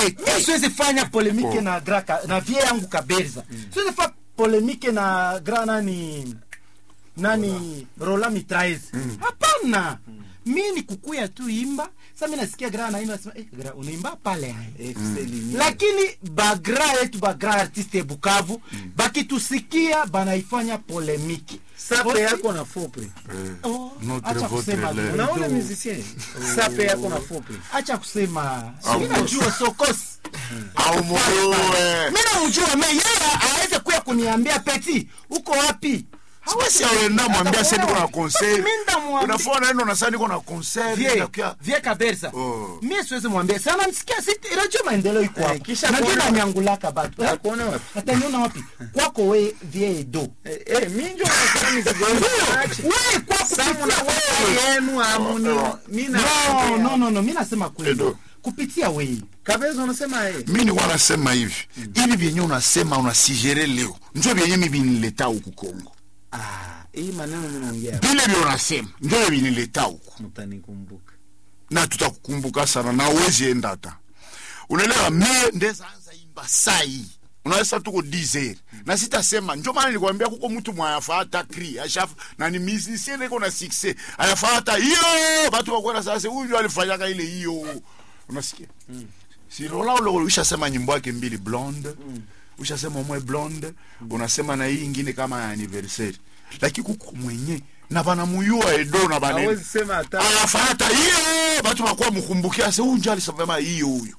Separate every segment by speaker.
Speaker 1: Eh, siwezi fanya polemike
Speaker 2: Oh.
Speaker 1: na gra ka- na vie yangu kaberza siwezi fa polemike na gra nani nani rola mitraez hapana mi ni kukuya tu imba sa mi nasikia gra naimba nasema eh, gra unaimba pale hai
Speaker 3: Excellent.
Speaker 1: lakini bagra yetu bagra artiste ya bukavu bakitusikia banaifanya polemiki
Speaker 3: sape yako na fopre
Speaker 1: Oh,
Speaker 2: Notre
Speaker 1: acha
Speaker 2: votre
Speaker 1: kusema
Speaker 2: lait.
Speaker 1: leo.
Speaker 3: unaona musicien sape yako na fopre
Speaker 1: acha kusema
Speaker 2: Au
Speaker 1: mi najua sokosi
Speaker 2: au muue
Speaker 1: mi namjua me yeye aweze kuya kuniambia peti uko wapi
Speaker 2: basi aenda mwambia sasa niko na concert
Speaker 1: Mi ndamwambia-
Speaker 2: unafua naenda unasema niko na concert
Speaker 1: vie
Speaker 2: nitakuya
Speaker 1: vie kabersa
Speaker 2: Oh.
Speaker 1: mi siwezi mwambia sana msikia si radio maendeleo iko
Speaker 3: Eh,
Speaker 1: hapo
Speaker 3: kisha
Speaker 1: najua
Speaker 3: kuona-
Speaker 1: nanyangulaka batu
Speaker 3: akuona wapi
Speaker 1: ataniona wapi kwako we vie edo
Speaker 3: Eh, eh, minjo nasema mizigo yangu aache.
Speaker 1: we kwako
Speaker 3: Samu na
Speaker 1: kupitia
Speaker 3: wewe
Speaker 1: wewe.
Speaker 3: yenu amuni mi na
Speaker 1: no no no no mi nasema kweli
Speaker 2: Edo.
Speaker 1: kupitia wewe
Speaker 3: kabeza unasema eh
Speaker 2: mi nikuwa nasema hivi hivi vyenye unasema unasigere leo njo vyenye mi vinileta huku kongo
Speaker 3: ah hii maneno mimi naongea
Speaker 2: vile vyo unasema njo vyo vinileta huku
Speaker 3: mtanikumbuka
Speaker 2: na tutakukumbuka sana na uwezi enda hata unaelewa me ndeza anza imba sai unaweza tuko dizer na sitasema njo maana nilikwambia kuko mtu mwayafaa hata kri ashaf na ni musicien iko na succès ayafaa hata hiyo batu wakwenda sasa huyu ndio alifanyaka ile hiyo unasikia si lola ulo ushasema nyimbo yake mbili blonde ushasema umwe blonde unasema na hii ingine kama ya anniversaire lakini kuko mwenye na banamuyua edo na banene
Speaker 3: hawezi sema hata
Speaker 2: anafata hiyo batu bakuwa mkumbukia se huyu njo alisema hiyo huyo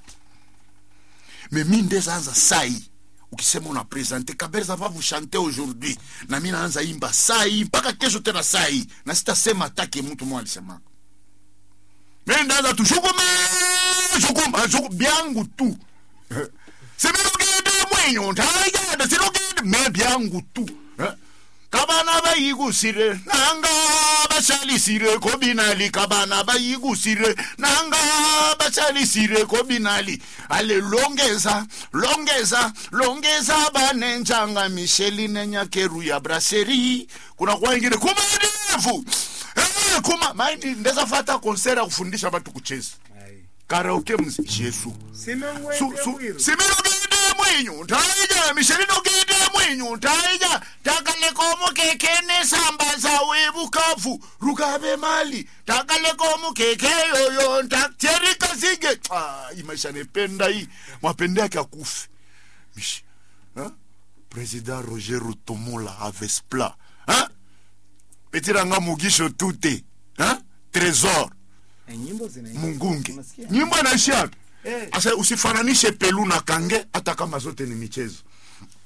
Speaker 2: me mi ndezaanza sai ukisema una presente kaberza va vous chanter aujourd'hui na mi naanza imba sai mpaka kesho tena sai na sitasema atake mtu mwa alisemaka mi ndaanza tu shukuma shukuma shuku byangu tu siminogende mwenyo ntayada sinogende me byangu tu Eh? kabana bayigusire nanga bashalisire ko binali kabana bayigusire nanga bashalisire ko binali ale longeza longeza longeza banenjanga misheli nenyakeru ya braseri kuna kwa ingine kumadevu Eh, kuma maindi ndeza fata konsera ya kufundisha batu kucheza karaoke mzi jesu Su- su- siminogende mwinyu ntaija mishelinogende mwinyu ntaija takalekomo kekene samba zawe bukavu rukabe mali takalekomo keke yoyo ntacherikasige imaisha nependa hii mwapende yake akufe Mish- ha? president roger rutomola avespla ha? petiranga mugisho tute ha? trésor
Speaker 3: nyimbo zinaimba
Speaker 2: mungunge
Speaker 3: Unasikia?
Speaker 2: nyimbo anaishia wapi
Speaker 1: Eh.
Speaker 2: asa usifananishe pelu na kange hata kama zote ni michezo